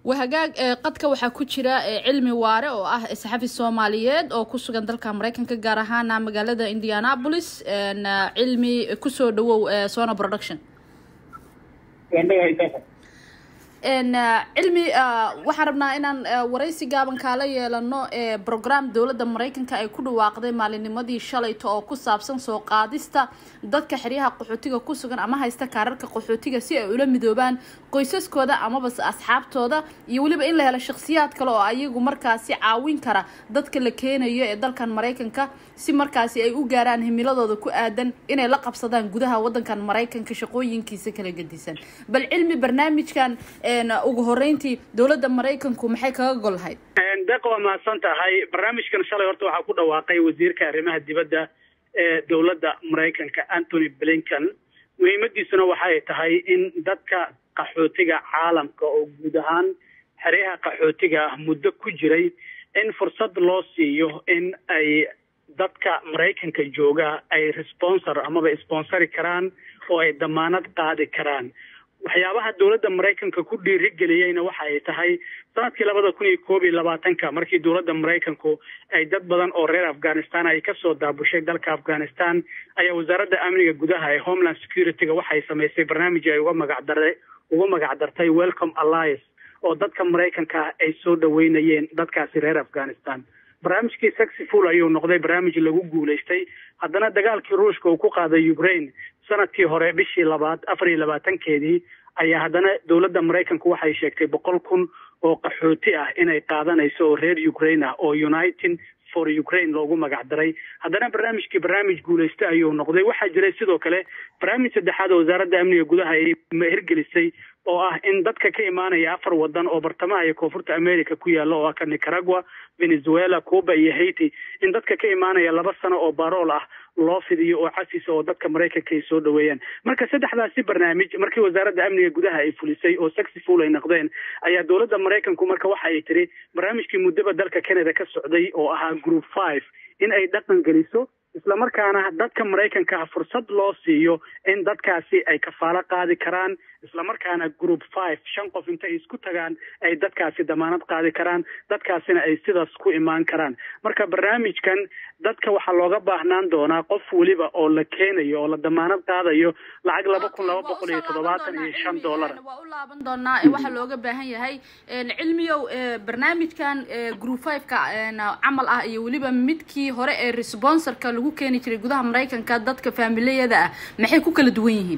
wahagaag qadka waxaa ku jira cilmi waare oo ah saxafi soomaaliyeed oo ku sugan dalka mareykanka gaar ahaana magaalada indianapolis cilmi kusoo dhawow sona production cilmi waxaan rabnaa inaan waraysi gaaban kaala yeelano brogram dowladda mareykanka ay ku dhawaaqday maalinnimadii shalayto oo ku saabsan soo qaadista dadka xeryaha qaxootiga ku sugan ama haysta kaararka qaxootiga si ay ula midoobaan qoysaskooda amabase asxaabtooda iyo weliba in la helo shakhsiyaad kale oo ayagu markaasi caawin kara dadka la keenayo ee dalkan mareykanka si markaasi ay u gaaraan himiladooda ku aadan inay la qabsadaan gudaha wadankan mareykanka shaqooyinkiisa kala gedisan bal cilmi barnaamijkan ugu horeyntii dowladda maraykanku maxay kaga gol lahayd deeq waa mahadsan tahay barnaamijkan shalay horta waxaa ku dhawaaqay wasiirka arrimaha dibadda ee dowladda maraykanka anthony blinken muhiimadiisuna waxay tahay in dadka qaxootiga caalamka oo guud ahaan xeryaha qaxootiga ah muddo ku jiray in fursad loo siiyo in ay dadka maraykanka jooga ay responsor amaba sponsori karaan oo ay damaanad qaadi karaan waxyaabaha dowladda maraykanka ku dhiirigeliyeyna waxa ay tahay sanadkii labada kun iyo koob iyo labaatanka markii dowladda maraykanku ay dad badan oo reer afghanistan ay kasoo daabushay dalka afghanistan ayaa wasaaradda amniga gudaha ee homeland security-ga waxay samaysay barnaamij ay uga magacdara uga magacdartay welcome alliance oo dadka maraykanka ah ay soo dhaweynayeen dadkaasi reer afghanistan barnaamijkii saxiful ayuu noqday barnaamij lagu guulaystay haddana dagaalkii ruushka uu ku qaaday ukraine sanadkii hore bishii labaad afar iyo labaatankeedii ayaa haddana dowladda maraykanku waxay sheegtay boqol kun oo qaxooti ah inay qaadanayso oo reer ukraine ah oo united for ukraine loogu magac daray haddana barnaamijkii barnaamij guulaysta ayuu noqday waxaa jiray sidoo kale barnaamij saddexaad oo wasaaradda amniga gudaha ay hirgelisay oo ah in dadka ka imaanaya afar wadan oo bartamaha iyo koonfurta america ku yaalla oo ah ka nicaragua venezuela cuba iyo haiti in dadka ka imaanaya laba sano oo barool ah loo fidiyo oo casis oo dadka maraykanka ay soo dhaweeyaan marka saddexdaasi barnaamij markii wasaaradda amniga gudaha ay fulisay oo saxiful ay noqdeen ayaa dowladda maraykanku marka waxa ay tiri barnaamijkii muddaba dalka canada ka socday oo ahaa group five in ay dhaqan geliso islamarkaana dadka maraykanka fursad loo siiyo in dadkaasi ay kafaalo qaadi karaan islamarkaana group five shan qof intay isku tagaan ay dadkaasi damaanad qaadi karaan dadkaasina ay sidaas ku imaan karaan marka barnaamijkan dadka waxaa looga baahnaan doonaa qof weliba oo la keenayo oo la damaanad qaadayo lacag laba kun laba boqol iyo toddobaatan iyo shan dollar waa u laaban doonaa waxaa looga baahan yahay cilmiyow barnaamijkan group five-ka camal ah iyo weliba midkii hore ee responsorka lagu keeni jiray gudaha maraykanka dadka faamiliyada ah maxay ku kala duwan yihiin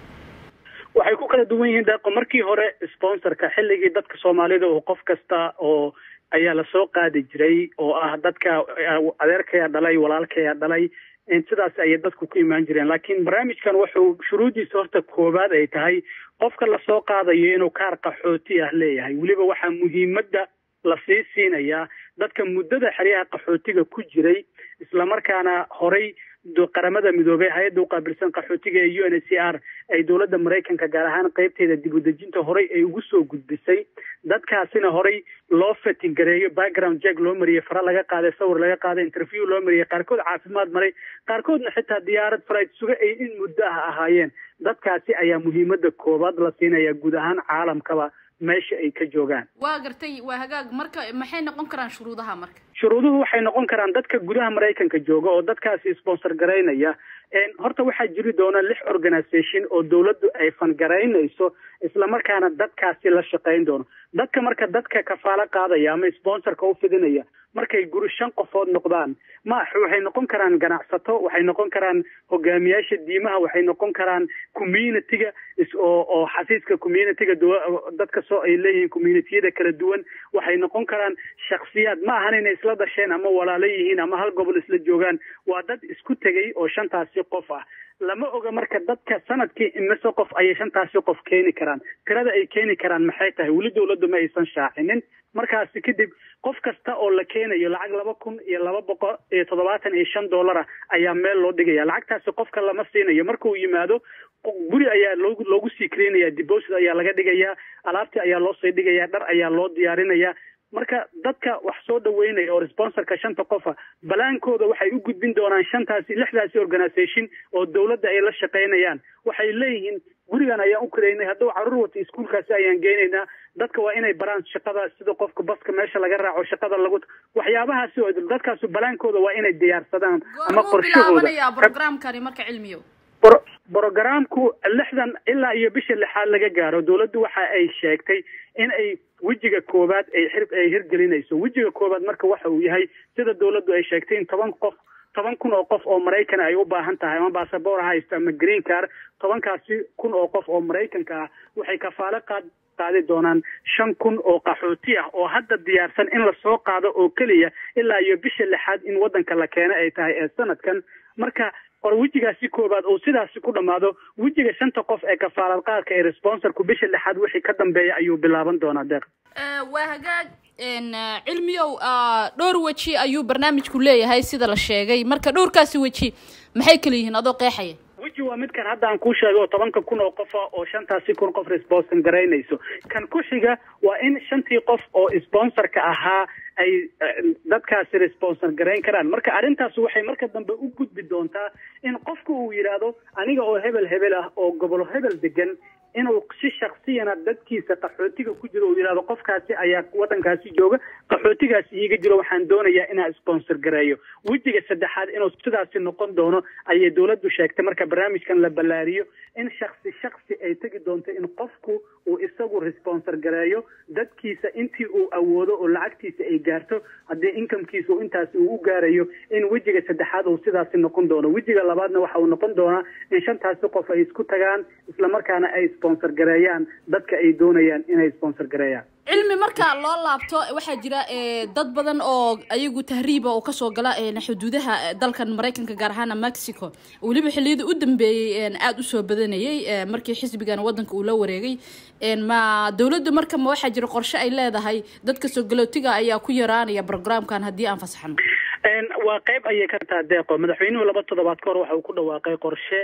waxay ku kala duwan yihiin deeqo markii hore sponsorka xilligii dadka soomaalida oo qof kasta oo ayaa lasoo qaadi jiray oo ah dadka adeerkaya dhalay walaalkaya dhalay sidaas ayay dadku ku imaan jireen laakiin barnaamijkan wuxuu shuruuddiisa horta koowaad ay tahay qofka lasoo qaadayo inuu kaar qaxooti ah leeyahay weliba waxaa muhiimadda lasii siinayaa dadka muddada xeryaha qaxootiga ku jiray islamarkaana horay qaramada midoobey hay-adda uqaabilsan qaxootiga ee u n h c r ay dowladda maraykanka gaar ahaan qeybteeda dib u dejinta horay ay ugu soo gudbisay dadkaasina horay loo fatin gareeyo background jack loo mariyey fara laga qaaday sawir laga qaaday interview loo mariyey qaarkood caafimaad maray qaarkoodna xitaa diyaarad flight suga ay in muddo ah ahaayeen dadkaasi ayaa muhiimada koowaad la siinaya guud ahaan caalamkaba meesha ay ka joogaan waa gartay waa hagaag marka maxay noqon karaan shuruudaha marka shuruuduhu waxay noqon karaan dadka gudaha maraykanka jooga oo dadkaasi sponsor garaynaya horta waxaa jiri doona lix organisation oo dowladdu ay fangaraynayso islamarkaana dadkaasi la shaqayn doono dadka marka dadka kafaalo qaadaya ama sponsorka u fidinaya markay guri shan qofood noqdaan ma waxay noqon karaan ganacsato waxay noqon karaan hogaamiyaasha diimaha waxay noqon karaan community-ga oo oo xafiiska community-ga dadka soo ay leeyihiin communitiyada kala duwan waxay noqon karaan shaksiyaad ma ahan inay isla dhasheen ama walaalo yihiin ama hal gobol isla joogaan waa dad isku tegay oo shantaasi qof ah lama oga marka dadka sanadkii imise qof ayay shantaasi qof keeni karaan tirada ay keeni karaan maxay tahay weli dowladdu ma aysan shaacinin markaasi kadib qof kasta oo la keenayo lacag laba kun iyo laba boqol iyo toddobaatan iyo shan dollara ayaa meel loo dhigaya lacagtaasi qofka lama siinayo markuu yimaado guri ayaa loo loogu sii keenaya deposit ayaa laga dhigayaa alaabtii ayaa loo sii dhigayaa dhar ayaa loo diyaarinayaa marka dadka wax soo dhaweynaya oo responsorka shanta qofa balaankooda waxay u gudbin doonaan shantaasi lixdaasi organisation oo dowladda ay la shaqaynayaan waxay leeyihiin gurigan ayaan u karaynay hadduu caruur wata iskuolkaasi ayaan geynaynaa dadka waa inay baraan shaqada sida qofka baska meesha laga raaco shaqada lagu waxyaabahaasi oo dadkaasu balaankooda waa inay diyaarsadaan ama qorshahooda programkani marka cilmiyo brogramku lixdan ilaa iyo bisha lixaad laga gaaro dowladdu waxa ay sheegtay in ay wejiga koowaad ay xir ay hirgelinayso wejiga koowaad marka waxa uu yahay sida dowladdu ay sheegtay in toban qof toban kun oo qof oo maraykan ay u baahan tahay ama basaboor haysta ama green car tobankaasi kun oo qof oo maraykanka ah waxay kafaalo qaad qaadi doonaan shan kun oo qaxooti ah oo hadda diyaarsan in lasoo qaado oo keliya ilaa iyo bisha lixaad in waddanka la keena ay tahay ee sanadkan marka qor wejigaasi koobaad oo sidaasi ku dhammaado wejiga shanta qof ee kafaalad qaadka ee responsorku bisha lixaad wixii ka dambeeya ayuu bilaaban doonaa deeq waa hagaag cilmiyow dhowr weji ayuu barnaamijku leeyahay sida la sheegay marka dhowrkaasi weji maxay kala yihiin adoo qeexaya weji waa midkan hadda aan kuu sheegay oo tobanka kun oo qofa oo shantaasi kun qof responson garaynayso kan ku xiga waa in shantii qof oo sponsorka ahaa ay dadkaasi responsor garayn karaan marka arrintaas waxay marka dambe u gudbi doontaa in qofku uu yidhaahdo aniga oo hebel hebel ah oo gobol hebel degan inuu si shaksiyana dadkiisa qaxootiga ku jiro uu yidhahdo qofkaasi ayaa waddankaasi jooga qaxootigaasi iiga jiro waxaan doonayaa inaan sponsor gareeyo wejiga saddexaad inuu sidaasi noqon doono ayay dowladdu sheegtay marka barnaamijkan la ballaariyo in shaksi shaksi ay tegi doonto in qofku uu isagu responsor gareeyo dadkiisa intii uu awoodo oo lacagtiisa ay gaarto haddii incomekiisa uu intaasi uu u gaarayo in wejiga saddexaad uu sidaasi noqon doono wejiga labaadna waxa uu noqon doonaa in shantaasi qof ay isku tagaan islamarkaana ay sponsor gareeyaan dadka ay doonayaan inay sponsor gareeyaan cilmi marka loo laabto waxaa jira dad badan oo ayagu tahriiba oo kasoo gala xuduudaha dalkan maraykanka gaar ahaana mexico weliba xiliyada u dambeeyey aada usoo badanayay markii xisbigan wadanka uu la wareegay ma dowladda marka ma waxaa jira qorshe ay leedahay dadka soo galootiga ayaa ku yaraanaya programkan haddii aan fasaxno waa qayb ayay ka taha deeqo madaxweynuhu laba toddobaad ka hor waxa uu ku dhawaaqay qorshe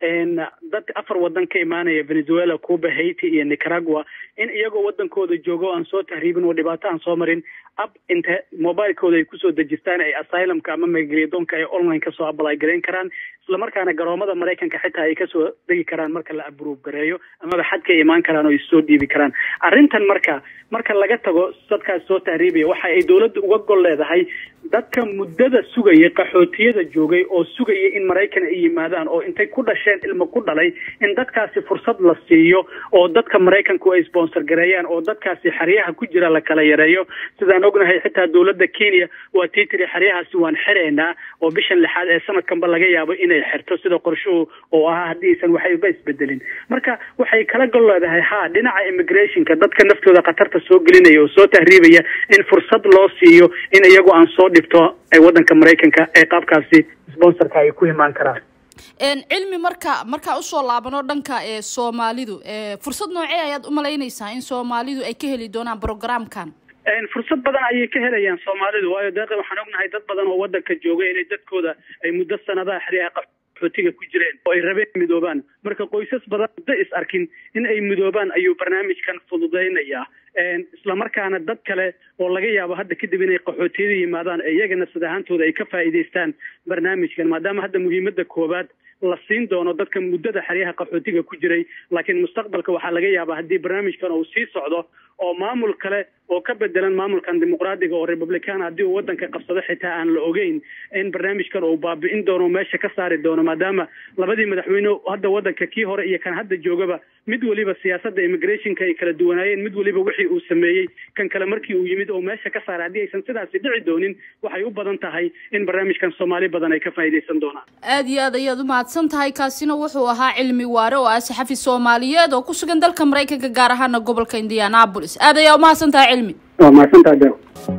dad afar wadan ka imaanaya venezuela cuba haiti iyo nicaragua in iyagoo wadankooda joogo aan soo tahriibin oo dhibaato aan soo marin ab inta mobilekooda ay kusoo dejistaan ay asylumka ama magaliyadoonka ay online kasoo abalay garayn karaan islamarkaana garoomada maraykanka xitaa ay kasoo degi karaan marka la abruuf gareeyo amaba xadka ay imaan karaan oo issoo dhiibi karaan arrintan marka marka laga tago dadkaas soo tahriibaya waxa ay dowladda uga gol leedahay dadka muddada sugaya qaxootiyada joogay oo sugaya in maraykan ay yimaadaan oo intay ku dhasheen ilmo ku dhalay in dadkaasi fursad la siiyo oo dadka maraykanku ay sponsor gareeyaan oo dadkaasi xeryaha ku jira la kala yareeyo sidaan ognahay xitaa dowladda kenya waa tii tiri xeryahaasi waan xiraynaa oo bishan lixaad ee sanadkanba laga yaabo inay xirto sida qorshuhu oo ahaa haddii aysan waxayba isbedelin marka waxay kala gol leedahay ha dhinaca immigrationka dadka naftooda khatarta soo gelinaya oo soo tahriibaya in fursad loo siiyo in iyagu aan soo dhibto ee waddanka maraykanka ee qaabkaasi sponsorka ay ku imaan karaan cilmi marka markaa usoo laabano dhanka ee soomaalidu fursad noocee ayaad umalaynaysaa in soomaalidu ay ka heli doonaan programkan fursad badan ayay ka helayaan soomaalidu waayo deeqa waxaan ognahay dad badan oo waddanka jooga inay dadkooda ay muddo sanadaha xeryaha qaxootiga ku jireen oo ay rabeen midoobaan marka qoysas badan muddo is arkin in ay midoobaan ayuu barnaamijkan fududaynayaa islamarkaana dad kale oo laga yaabo hadda kadib inay qaxootiyada yimaadaan ee iyagana sid ahaantooda ay ka faa'iidaystaan barnaamijkan maadaama hadda muhiimadda koowaad la siin doono dadka muddada xeryaha qaxootiga ku jiray laakiin mustaqbalka waxaa laga yaabaa haddii barnaamijkan uu sii socdo oo maamul kale oo ka bedelan maamulkan dimuqraadiga oo republican haddii uu waddanka qabsado xitaa aan la ogeyn in barnaamijkan uu baabi'in doono meesha ka saari doono maadaama labadii madaxweyne hadda waddanka kii hore iyo kan hadda joogaba mid weliba siyaasadda immigrationka ay kala duwanaayeen mid weliba wixii uu sameeyey kan kale markii uu yimid oo meesha ka saaray haddii aysan sidaasi dhici doonin waxay u badan tahay in barnaamijkan soomaali badan ay ka faa'iidaysan doonaan aada iyo aad ayaad umahadsan tahay kaasina wuxuu ahaa cilmi waare oo ah saxafi soomaaliyeed oo ku sugan dalka maraykanka gaar ahaana gobolka indianapolis aad ayaa umahadsan tahay cilmi waa mahadsantaha